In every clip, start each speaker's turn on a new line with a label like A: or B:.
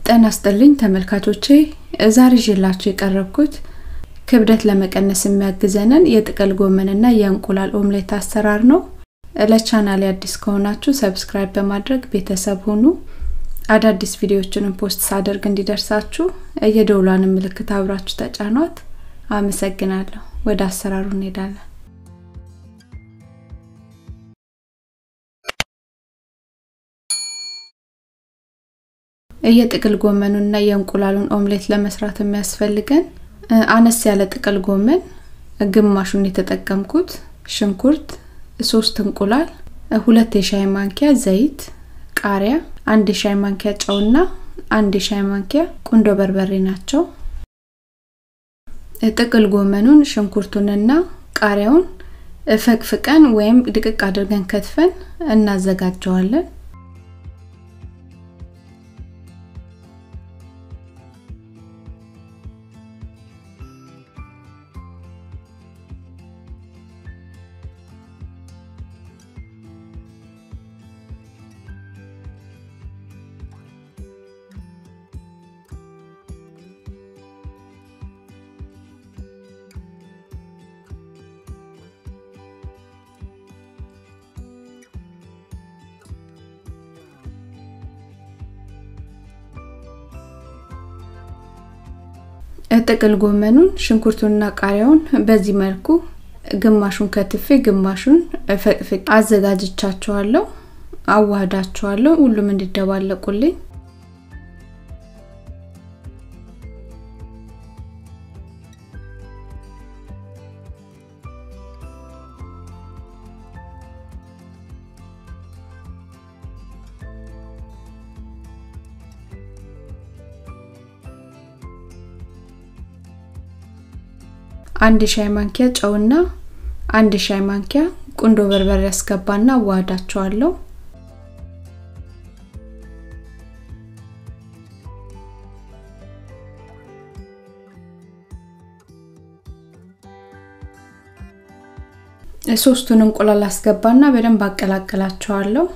A: ጤና ይስጥልኝ ተመልካቾቼ ዛሬ ይዤላችሁ የቀረብኩት ክብደት ለመቀነስ የሚያግዘንን የጥቅል ጎመንና የእንቁላል ኦምሌት አሰራር ነው። ለቻናሌ አዲስ ከሆናችሁ ሰብስክራይብ በማድረግ ቤተሰብ ሁኑ። አዳዲስ ቪዲዮዎችንም ፖስት ሳደርግ እንዲደርሳችሁ የደውሏን ምልክት አብራችሁ ተጫኗት። አመሰግናለሁ። ወደ አሰራሩ እንሄዳለን። የጥቅል ጎመኑና የእንቁላሉን ኦምሌት ለመስራት የሚያስፈልገን አነስ ያለ ጥቅል ጎመን ግማሹን የተጠቀምኩት፣ ሽንኩርት፣ ሶስት እንቁላል፣ ሁለት የሻይ ማንኪያ ዘይት፣ ቃሪያ፣ አንድ የሻይ ማንኪያ ጨውና አንድ የሻይ ማንኪያ ቁንዶ በርበሬ ናቸው። ጥቅል ጎመኑን ሽንኩርቱንና ቃሪያውን ፈቅፍቀን ወይም ድቅቅ አድርገን ከትፈን እናዘጋጀዋለን። ጥቅል ጎመኑን ሽንኩርቱንና ቃሪያውን በዚህ መልኩ ግማሹን ከትፌ ግማሹን ፈቅፍቅ አዘጋጅቻቸዋለሁ። አዋህዳቸዋለሁ ሁሉም እንዲደባለቁልኝ። አንድ ሻይ ማንኪያ ጨውና አንድ ሻይ ማንኪያ ቁንዶ በርበሬ ያስገባና አዋህዳቸዋለሁ። ሶስቱን እንቁላል አስገባና በደንብ አቀላቅላቸዋለሁ።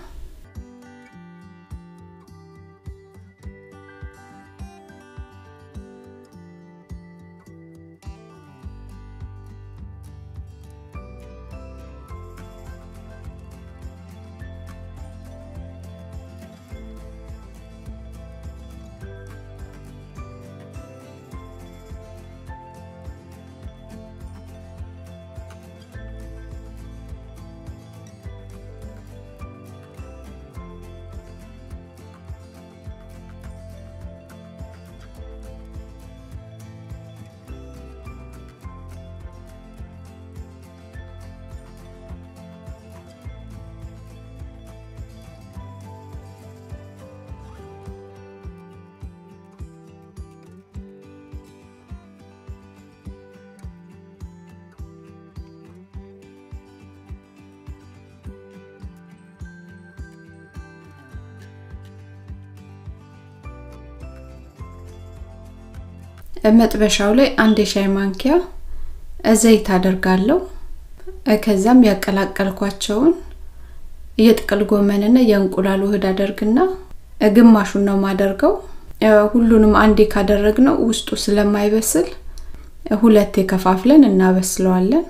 A: መጥበሻው ላይ አንድ የሻይ ማንኪያ ዘይት አደርጋለሁ። ከዛም ያቀላቀልኳቸውን የጥቅል ጎመንና የእንቁላል ውህድ አደርግና ግማሹን ነው ማደርገው። ሁሉንም አንዴ ካደረግነው ውስጡ ስለማይበስል ሁለቴ ከፋፍለን እናበስለዋለን።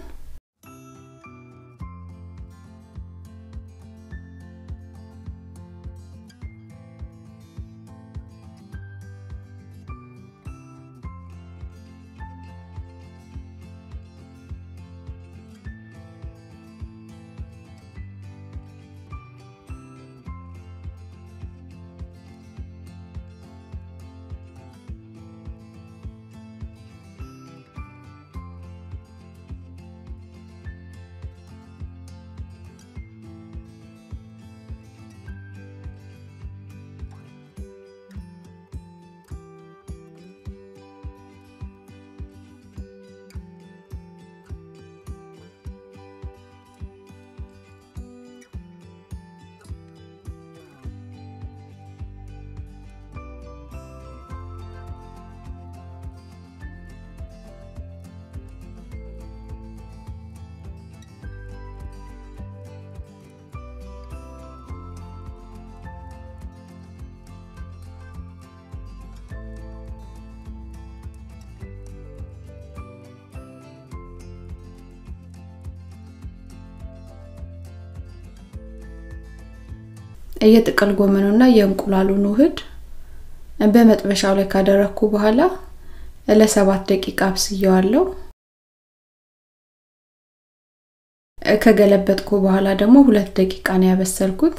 A: የጥቅል ጎመኑና የእንቁላሉን ውህድ በመጥበሻው ላይ ካደረግኩ በኋላ ለሰባት ደቂቃ አብስየዋለሁ። ከገለበጥኩ በኋላ ደግሞ ሁለት ደቂቃ ነው ያበሰልኩት።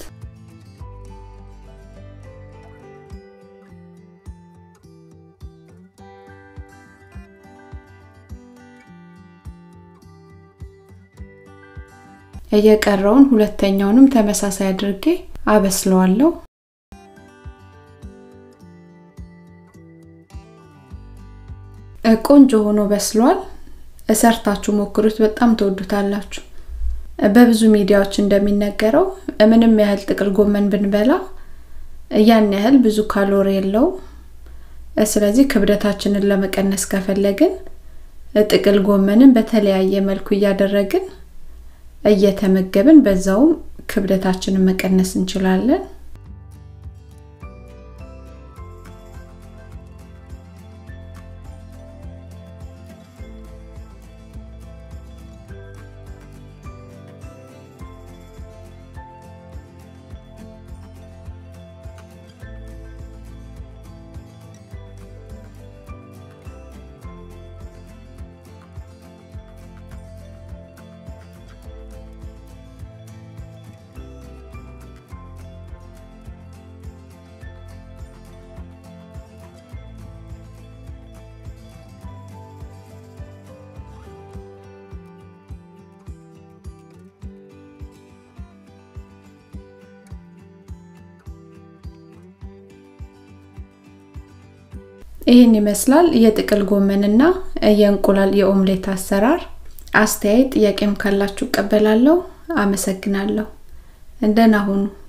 A: የቀረውን ሁለተኛውንም ተመሳሳይ አድርጌ አበስለዋለሁ። ቆንጆ ሆኖ በስሏል። ሰርታችሁ ሞክሩት፣ በጣም ትወዱታላችሁ። በብዙ ሚዲያዎች እንደሚነገረው ምንም ያህል ጥቅል ጎመን ብንበላ ያን ያህል ብዙ ካሎሪ የለው። ስለዚህ ክብደታችንን ለመቀነስ ከፈለግን ጥቅል ጎመንን በተለያየ መልኩ እያደረግን እየተመገብን በዛውም ክብደታችንን መቀነስ እንችላለን። ይህን ይመስላል የጥቅል ጎመንና የእንቁላል የኦምሌት አሰራር። አስተያየት ጥያቄም ካላችሁ እቀበላለሁ። አመሰግናለሁ። እንደና ሁኑ።